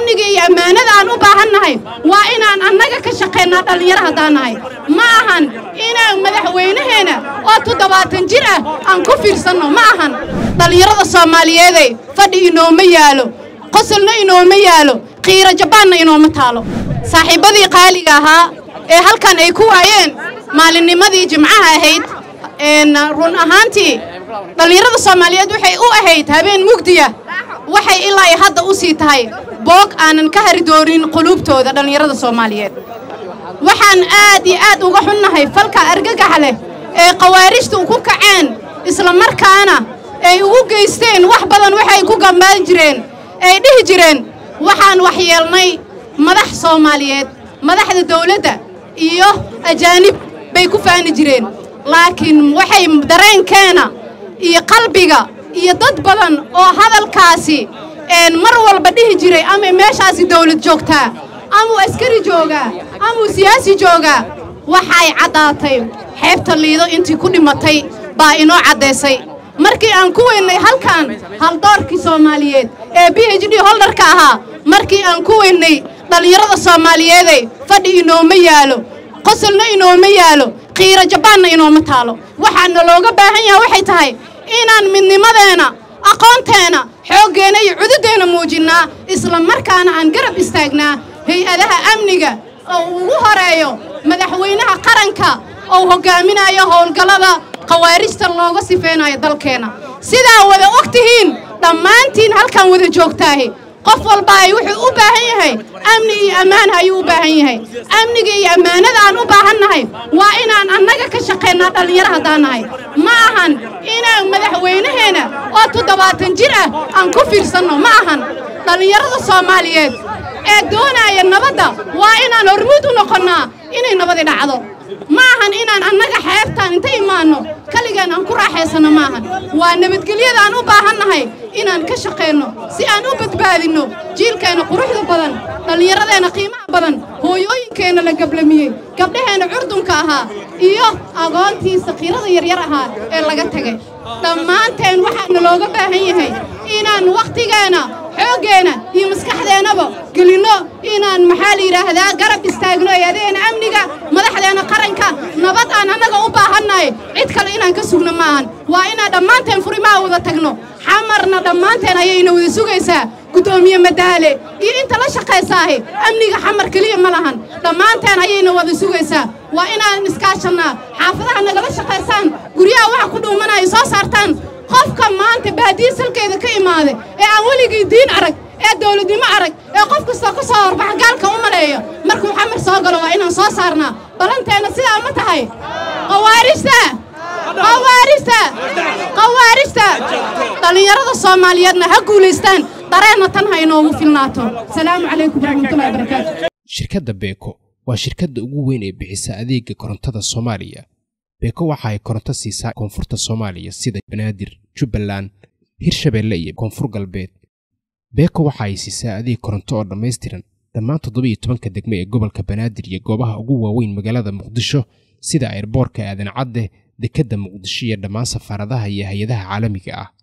amniga iyo ammaanada aan u baahannahay waa inaan annaga ka shaqaynaa dhallinyaro haddaan nahay ma ahan inaan madaxweynaheenna oo toddobaatan jir ah aan ku fiirsanno ma ahan dhallinyarada soomaaliyeeday fadhi inooma yaalo qosolna inooma yaalo qiiro jabaanna inooma taalo saaxiibbadii qaaliga ahaa ee halkan ay ku waayeen maalinnimadii jimcaha ahayd run ahaantii dhallinyarada soomaaliyeed waxay u ahayd habeen mugdiya waxay ilaa ay hadda u sii tahay boog aanan ka hari doonin quluubtooda dhallinyarada soomaaliyeed waxaan aad iyo aad uga xunnahay falka argagax leh ee khawaarijtu ku kaceen islamarkaana ay ugu geysteen wax badan waxay ku gambaan jireen ay dhihi jireen waxaan waxyeelnay madax soomaaliyeed madaxda dawladda iyo ajaanib bay ku faani jireen laakiin waxay dareenkeena iyo qalbiga iyo dad badan oo hadalkaasi mar walba dhihi jiray ama meeshaasi dawlad joogtaa amuu askari joogaa amuu siyaasi joogaa waxay caddaatay xeebta liido intii ku dhimatay baa inoo caddaysay markii aan ku weynnay halkan haldoorkii soomaaliyeed ee b h d holdarka ahaa markii aan ku weynnay dhallinyarada soomaaliyeeday fadhi inooma yaalo qosolna inooma yaalo qiiro jabaanna inooma taalo waxaana looga baahan yaha waxay tahay inaan midnimadeenna aqoonteenna xooggeenna iyo cududdeenna muujinnaa isla markaana aan garab istaagnaa hay-adaha amniga oo ugu horeeyo madaxweynaha qaranka oo hoggaaminayo howlgallada khawaarijta looga sifaynayo dalkeenna sidaa wada og tihiin dhammaantiin halkan wada joogtaahi qof walba ay wuxuu u baahan yahay amni iyo ammaan ayuu u baahan yahay amniga iyo ammaanada aan u baahannahay waa inaan annaga ka shaqaynaa dhallinyaro haddaan nahay ma ahan inaan madaxweynaheenna oo toddobaatan jir ah aan ku fiirsanno ma ahan dhallinyarada soomaaliyeed ee doonaaya nabadda waa inaan hormuud u noqonnaa inay nabadi dhacdo ma ahan inaan annaga xeebtaan inta imaanno kaligaan aan ku raaxaysanno ma ahan waa nabadgelyada aan u baahannahay inaan ka shaqayno si aan u badbaadinno jiilkeenna quruxda badan dhallinyaradeenna qiimaha badan hooyooyinkeenna la gablamiyey gabdhaheenna curdunka ahaa iyo agoontii sakiirada yaryar ahaa ee laga tegay dhammaanteen waxaana looga baahan yahay inaan wakhtigeenna xooggeenna iyo maskaxdeennaba gelinno inaan maxaa la yidhaahdaa garab istaagno eedaheena amniga madaxdeenna qaranka nabad aan annaga u baahannahay cid kale inaan ka sugno ma ahan waa inaan dhammaanteen furimaha wada tagno xamarna dhammaanteen ayayna wada sugaysaa guddoomiye madaale iyo inta la shaqaysaahi amniga xamar keliya ma lahan dhammaanteen ayayna wada sugaysaa waa inaan iskaashannaa xaafadaha nagala shaqaysaan guryaha waxa ku dhuumanaya soo saartaan qofka maanta baadiya salkeeda ka imaada ee aan weligii diin arag ee dawladnimo arag ee qof kastoo ka soo horbaxa gaalka u maleeyo markuu xamar soo galo waa inaan soo saarnaa balanteenna sidaa ma tahay khawaarijta khawaarijta khawaarijta dhallinyarada soomaaliyeedna ha guulaystaan dareenna tan ha inoogu filnaato salaamu calaykum waraxmatullahi wabarakaatu shirkadda beeko waa shirkadda ugu weyn ee bixisa adeega korontada soomaaliya beeko waxa ay koronto siisaa koonfurta soomaaliya sida banaadir jubbaland hirshabeelle iyo koonfur galbeed beeko waxa ay siisaa adeeg koronto oo dhammaystiran dhammaan toddobiiyo tobanka degme ee gobolka banaadir iyo goobaha ugu waaweyn magaalada muqdisho sida ayrboorka aadan cadde dekedda muqdisho iyo dhammaan safaaradaha iyo hay-adaha caalamiga ah